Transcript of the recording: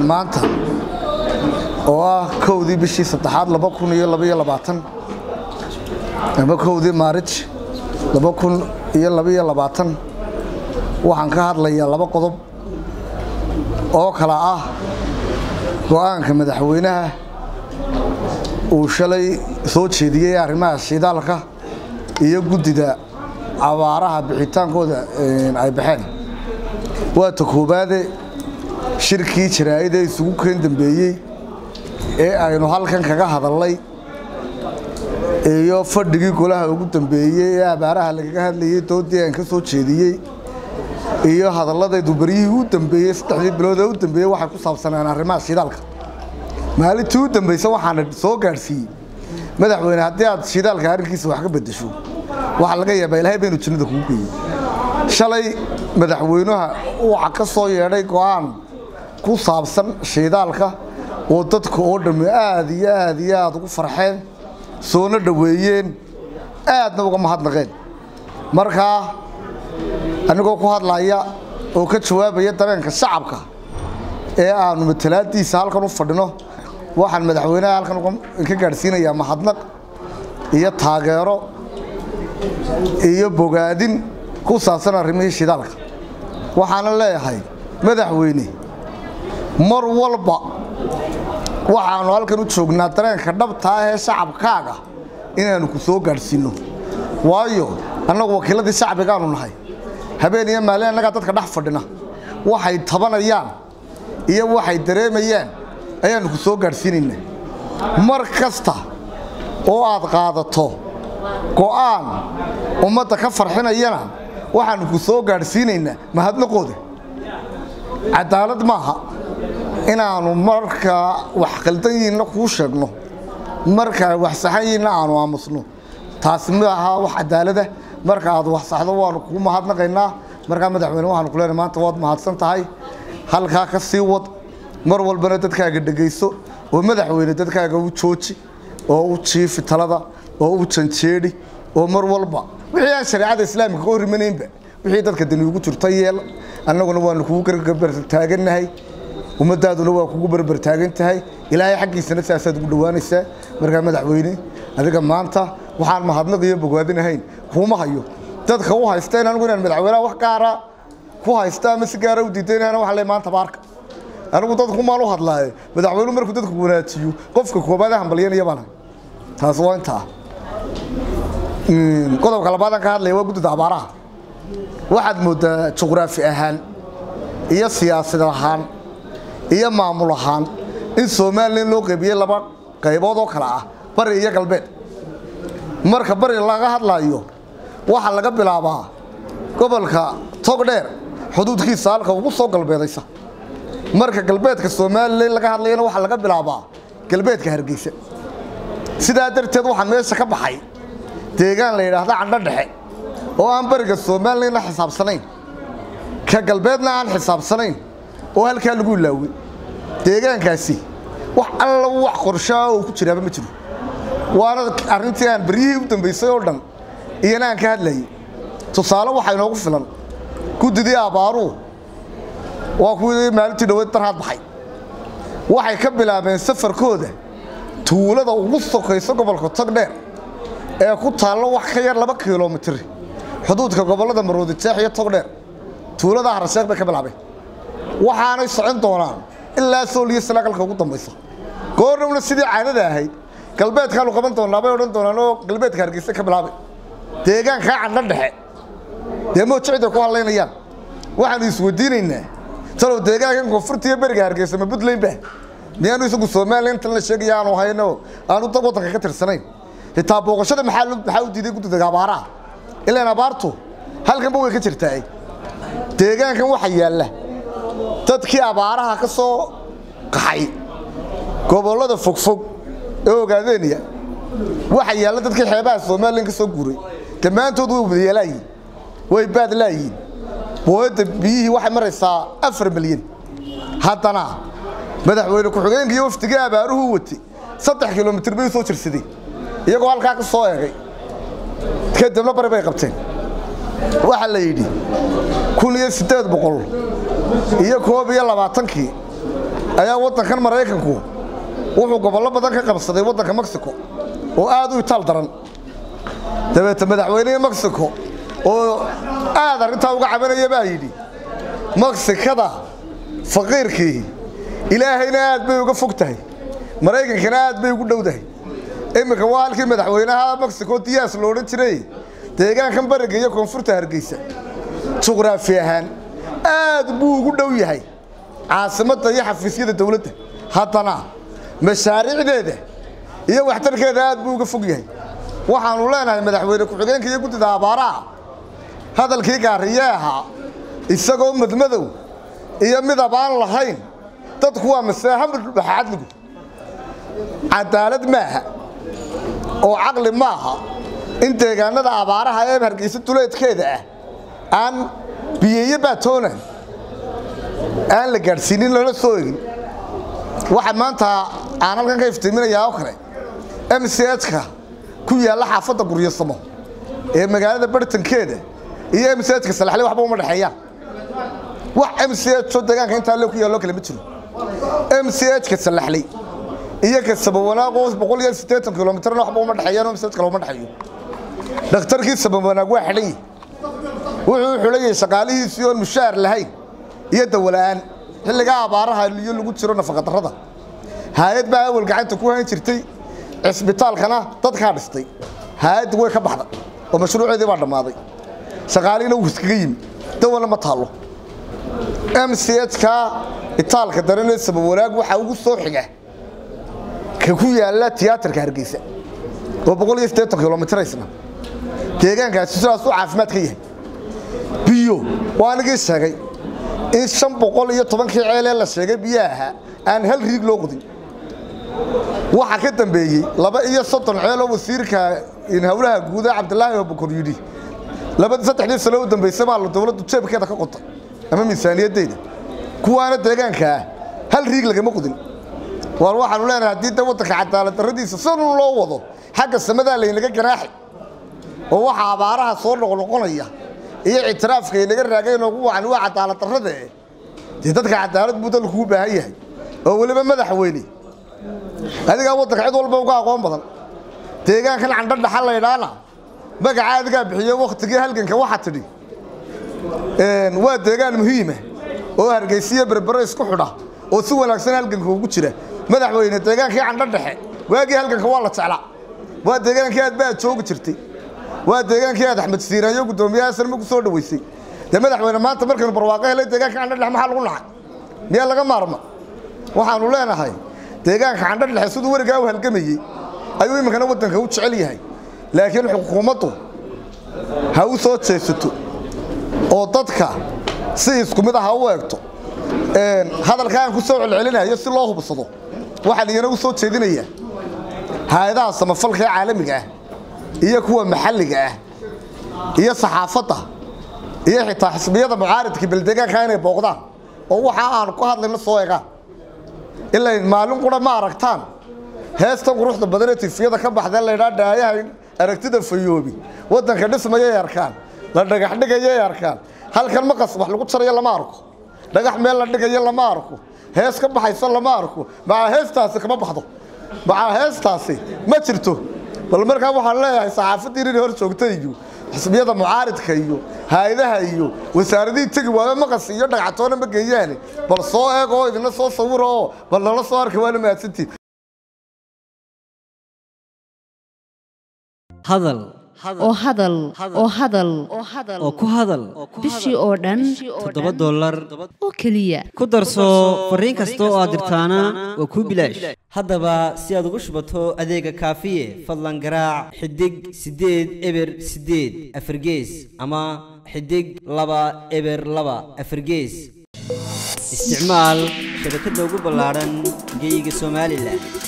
maanta oo ah kowdii bishii saddexaad laba kun iyo labaiyo labaatan ama kowdii maarij laba kun iyo labaiyo labaatan waxaan ka hadlayaa laba qodob oo kala ah go-aanka madaxweynaha uu shalay soo jeediyey arrimaha shidaalka iyo guddida abaaraha bixitaankooda ay baxeen waa ta koobaade shirkii jaraa'ida isugu keen dambeeyey ee aynu halkan kaga hadalnay iyo fadhigii golaha ugu dambeeyey ee abaaraha lagaga hadlayey doodii aan ka soo jeediyey iyo hadalladaydu baryihii u dambeeyey saddexdii bilood ee u dambeeyey waxay ku saabsanaan arrimaha shidaalka maalintii u dambaysa waxaana soo gaadhsiiyey madaxweyne haddii aad shidaalka arrinkiisa wax ka beddesho waxaa laga yaabaa ilaahay baynu jannada kugu geeyey shalay madaxweynaha waxa ka soo yeedhay go-aan ku saabsan shidaalka oo dadka oo dhammi aad iyo aad iyo aad ugu farxeen soona dhoweeyeen aadna uga mahadnaqeen markaa anigoo ku hadlaya oo ka jawaabaya dareenka shacabka ee aanu matalaadiisa halkan u fadhino waxaan madaxweynaha halkan ka gaadhsiinayaa mahadnaq iyo taageero iyo bogaadin ku saabsan arrimihii shidaalka waxaana leeyahay madaxweyne mar walba waxaanu halkan u joognaa dareenka dhabta ah ee shacabkaaga inaanu ku soo gaadhsiinno waayo annagu wakiiladii shacbigaanu nahay habeen iyo maalin annagaa dadka dhex fadhina waxay tabanayaan iyo waxay dareemayaan ayaanu ku soo gaadhsiinaynaa mar kasta oo aad qaadato go'aan ummadda ka farxinayana waxaanu ku soo gaadhsiinaynaa mahadnaqooda cadaalad maaha inaannu markaa wax qaldan yihiinna kuu sheegno markaa wax saxan yihiinna aanu aamusno taasi ma aha wax cadaalada marka aad wax saxdo waanu kuu mahadnaqaynaa markaa madaxweyne waxaanu ku leenahay maanta waad mahadsan tahay halkaa ka sii wad mar walbana dadkaaga dhegayso oo madaxweyne dadkaaga u jooji oo u jiifi talada oo u janjeedhi oo mar walba wixii aan shareecada islaamika ka horrimanaynba wixii dadka dani ugu jirta yeel annaguna waanu kugu garbartaagannahay ummadaaduna waa kugu barbartaagan tahay ilaahay xaggiisana sidaasaad ugu dhowaanaysaa markaa madaxweyne adiga maanta waxaan mahadnaq iyo bogaadinahayn kuuma hayo dadka u haysta in anigu inaan madaxweynaha wax gaara ku haysta ama si gaara u diidaynahana waxa le maanta baarka anigu dadku maan u hadlaaye madaxweynuhu markuu dadku wanaajiyo qofka koobaad hambalyanaya baan taas waa intaa qodobka labaadaan ka hadlaya waa guddida abaaraha waxaad mooddaa juqraafi ahaan iyo siyaasad ahaan iyo maamul ahaan in somalilan loo qaybiyey laba qaybood oo kale ah bari iyo galbeed marka bari laga hadlayo waxaa laga bilaabaa gobolka togdheer xuduudkiisa halka ugu soo galbeedaysa marka galbeedka somalilan laga hadlayana waxaa laga bilaabaa galbeedka hargeysa sidaa darteed waxaa meesha ka baxay deegaan la yidhaahda candho dhexe oo aan bariga somalilan la xisaabsanayn ka galbeedna aan xisaabsanayn oo halkaa lagu ilaawey deegaankaasi wax alla wax qorshaa oo ku jiraaba ma jiro waana arrintii aan baryihii u dambaysay oo dhan iyana aan ka hadlayay tusaale waxaa inoogu filan guddidii abbaaruhu waa kuwii maalintii dhaweed darhaad baxay waxay ka bilaabeen safarkooda tuulada ugu sokayso gobolka togdheer ee ku taallo wax ka yar laba kilomitir xuduudka gobollada maroodi jeex iyo togdheer tuulada harasheekh bay ka bilaabeen waxaanay socon doonaan ilaa sool iyo salaagalka ugu dambaysa goornowna sidii caadada ahayd galbeedkaanu qaban doonaa bay odhan doonaan oo galbeedka hargeysa ka bilaabay deegaankaa candho dhexe dee moojicday ku hadlaynayaan waxaanu isweydiinaynaa talow deegaankan koonfurta iyo beriga hargeysa ma puntland ba miyaanu isagu somalilan tan la sheegaya aanu hayno aanu dad waddanka ka tirsanayn xitaa booqashada maxaa maxaa u diiday guddida abaaraha ilaan abaartu halkanba way ka jirtaa deegaankan waxa yaalla dadkii abaaraha ka soo qaxay gobollada fogfog ee ogaadeynaya waxa yaalla dadkii xeebaha somalilan ka soo guuray dhammaantood way wadayeelaayiin way baad laayiin booyadda biyihii waxay maraysaa afar milyan haddana madaxweyne ku-xigeenka iyo wafdigii abaaruhu watay saddex kilomitir bay u soo jirsadeen iyagoo halkaa ka soo eegay kadibna bari bay qabteen waxaa la yidhi kun iyo siddeed boqol iyo koob iyo labaatankii ayaa waddankan maraykanku wuxuu gobollo badan ka qabsaday waddanka mexico oo aad u itaal daran dabeete madaxweynihii mexico oo aad arrintaa uga cabanaya baa yidhi meksikada faqiirkii ilaahayna aad bay uga fog tahay maraykankana aad bay ugu dhowdahay iminka waa halkii madaxweynaha mexico diyaas lo odhan jiray deegaankan bariga iyo koonfurta hargeysa juqraafi ahaan aad buu ugu dhow yahay caasimadda iyo xafiisyada dowladda haddana mashaariicdeeda iyo waxtarkeeda aad buu uga fog yahay waxaanu leenahay madaxweyne ku-xigeenka iyo guddida abaaraha hadalkii gaariye ahaa isagoo madmadow iyo midab aan lahayn dadku waa masaahambaxa cadligu cadaalad maaha oo caqli maaha in deegaanada abaaraha ee hargeysa duleedkeeda ah aan biyeeyo baatoonan aan la gaadhsiinin lala soo egin waxa maanta aan halkan ka iftiiminayaa oo kale m c h-ka ku yaalla xaafadda guryasamo ee magaalada bartankeeda iyo m c h-ka salaxle waxba uma dhexeeyaan wax m c h oo deegaanka intaa le ku yaalloo kale ma jiro m c h-ka salaxley iyo ka sabawanaaqoo boqol iyo siddeetan kilomitrna waxba uma dhexeeyaan oo m c h kale uma dhexeeyo dhakhtarkii sabawanaag waa xidhan yahi wuxuu xulayay shaqaalihiisii oon mushaar lahayn iyo dawola'aan xilligaa abaaraha iyo lagu jiro nafaqadarrada haayad baa awal gacanta ku hayn jirtay cisbitaalkana dadkaa dhistay haayaddi way ka baxday oo mashruuceedii baa dhammaaday shaqaalihiina wuu iskaga yimi dawalna ma taallo m c h-ka itaalka daranee sabawanaag waxaa ugu soo xiga ka ku yaalla tiyaatarka hargeysa oo boqol iyo siddeetan kilomitiraysna deegaankaasi sidaas u caafimaad ka yahay biyo waa anigii sheegay in shan boqol iyo tobankii ceelee la sheegay biyaha ahaa aan hal riig loo qodin waxaa ka dambeeyey laba iyo soddon ceeloo wasiirka howlaha guuda cabdilaahi abukor yidhi labadii saddexdii sano u dambaysay baa dowladdu jeebkeeda ka qotay ama miisaaniyaddeeda kuwaana deegaanka ah hal riig lagama qodin waar waxaanu leenahay haddii de waddanka cadaalad darradiisa si loo wado xagga samadaa laynaga ganaaxi oo waxaa abaaraha soo noqnoqonaya iyo ictiraafka inaga raagay noogu wacan waa cadaalad darrade dee dadka cadaalad buu dalku u baahan yahay oo weliba madaxweyne adigaa waddanka cid walba uga aqoon badan deegaankan candho dhaxa laydhaana magaca adigaa bixiyo wakhtigii halganka waxaa tidhi waa deegaan muhiima oo hargeysiyo berbere isku xidha oo si wanaagsan halganka ugu jira madaxweyne deegaankii candho dhexe waagii halganka waa la jeclaa waa deegaankii aad baad joogi jirtay waa deegaankii aad axmed siiraayo guddoomiyaha sanma ku soo dhaweysay dee madaxweyne maanta markaynu barwaaqo helay deegaanka candho dhexe maxaa lagu nacay miyaa laga maarma waxaanu leenahay deegaanka candho dhexe siduu werigaa u halgamayey ayuu iminkana waddanka u jecel yahay laakiin xukuumaddu ha u soo jeesato oo dadka si isku mid ah ha u eegto hadalka aan ku soo celcelinayo si loo hubsado waxaan iyana u soo jeedinayaa hay-adaha samafalka ee caalamiga ah iyo kuwa maxalliga ah iyo saxaafadda iyo xitaa xisbiyada mucaaridka beldeegaanka inay booqdaan oo waxa aanu ku hadlayno soo egaan ilaa maalin qura ma aragtaan heestan quruxda badanee tifiyada ka baxdee laydhaa dhaayaha aragtida fayoobi waddanka dhismayay arkaan la dhagax dhigayay arkaan halkan maqas wax lagu jarayo lama arko dhagax meel la dhigayo lama arko hees ka baxaysa lama arko macaa heestaasi kama baxdo macaa heestaasi ma jirto bal markaa waxaan leeyahay saxaafaddii inay hor joogta iyo xisbiyada mucaaridka iyo hay-adaha iyo wasaaradihii tegi waayo maqas iyo dhagcatoona ma geeyaane bal soo eeg oo idina soo sawiro oo bal nala soo arka waana mahadsantiin hadal oo hadal oo hadal oo ku hadal bishii oo dhan toddoba dollar oo keliya ku darso fariin kasta oo aad dirtaana waa kuu bilaash haddaba si aad ugu shubato adeega kaafiye fadlan garaac xidig siddeed eber siddeed afargees ama xidig laba eber laba afargees isticmaal shabakadda ugu ballaadhan geyga somalilan